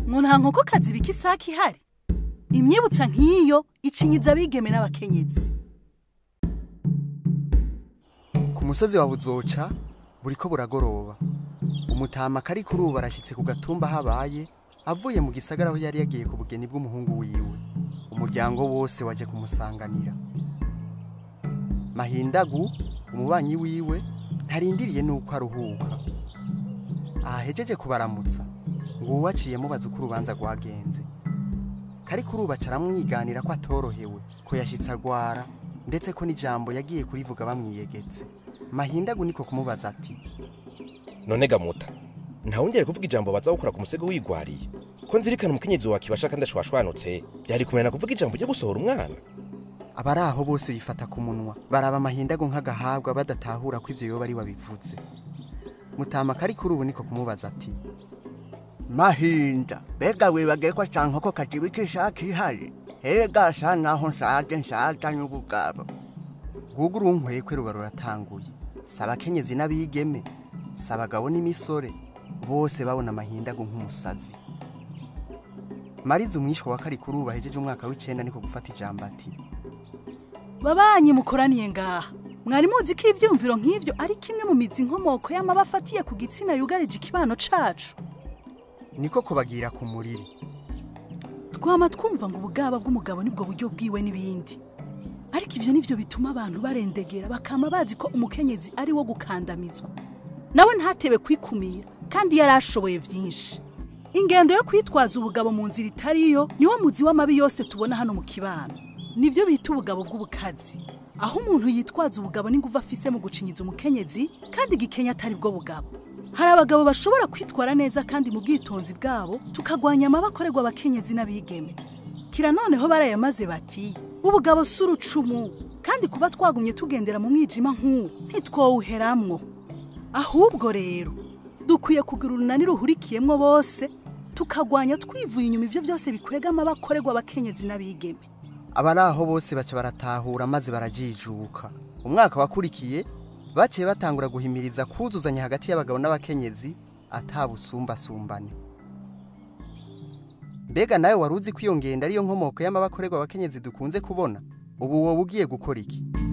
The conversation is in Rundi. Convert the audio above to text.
ngo nta nkokokazi bika isake ihari imyibutsa nk'iyo icinyiza abigeme n'abakenyezi ku musozi wa buzoca buriko buragoroba umutama kari kuri ubu arashyitse ku gatumba habaye avuye mu gisagara aho yari yagiye ku bugeni bw'umuhungu wiwe umuryango wose waje kumusanganira mahindagu umubanyi wiwe ntarindiriye n'uko aruhuka ahahejeje kubaramutsa ngo uwaciye mubaza uko urubanza rwagenze kari kuri ubu aca aramwiganira ko atorohewe ko yashyitse agwara ndetse ko n'ijambo yagiye kurivuga bamwiyegetse mahindagu niko kumubaza ati none gamuta ntawongere kuvuga ijambo baza gukora ku musego wigwariye ko nzirikana umukenyezi wa kibasha kandi ashwashwanutse byari kumenya kuvuga ijambo ryo gusohora umwana abari aho bose bifata ku munwa baraba amahindago nk'agahabwa badatahura ko ibyo yoba ari wabivuze mutama kari kuri ubu niko kumubaza ati mahinda mbega wibagiye ko canke ko kajibika ishaka ihari erega sa naho nshaje nshaje n'ubugabo ngugu urunkwekwe ruba ruratanguye si abakenyezi n'abigeme si abagabo n'imisore bose babona amahindago nk'umusazi mariza umwishwa wa kari kuri ubu ahejeje umwaka w'icenda niko gufata ijambo ati babanyi mukoraniye ngaha mwari muzi ko ivyumviro nk'ivyo ari kimwe mu mizi inkomoko y'amaba afatiye ku gitsina yugarije ikibano cacu niko kubagira ku muriri twama twumva ngo ubugaba bw'umugabo nibwo buryo bwiwe n'ibindi ariko ivyo nivyo bituma abantu barendegera bakama bazi ko umukenyezi ari wo gukandamizwa nawe ntatebe kwikumira kandi yari ashoboye vyinshi ingendo yo kwitwaza ubugabo mu nzira itariyo niwo muzi w'amabi yose tubona hano mu kibano nivyo bita ubugabo bw'ubukazi aho umuntu yitwaza ubugabo n'inguvu afise mu gucinyiza umukenyezi kandi igikenya atari bwo bugabo hari abagabo bashobora kwitwara neza kandi mu bwitonzi bwabo tukagwanya amaba akorerwa abakenyezi n'abigeme kira noneho barayamaze bati ubugabo si urucumu kandi kuba twagumye tugendera mu mwijima nk'uwo ntitwowuheramwo ahubwo rero dukwiye kugira urunani ruhurikiyemwo bose tukagwanya twivuye inyuma ivyo byose bikwega amaba akorerwa abakenyezi n'abigeme abari aho bose baca baratahura maze barajijuka umwaka wakurikiye baciye batangura guhimiriza kuzuzanya hagati y'abagabo n'abakenyezi atabusumbasumbane mbega nawe wari uzi ko iyo ngendo ariyo nkomoko y'amabakorerwa abakenyezi dukunze kubona ubu wowe ugiye gukora iki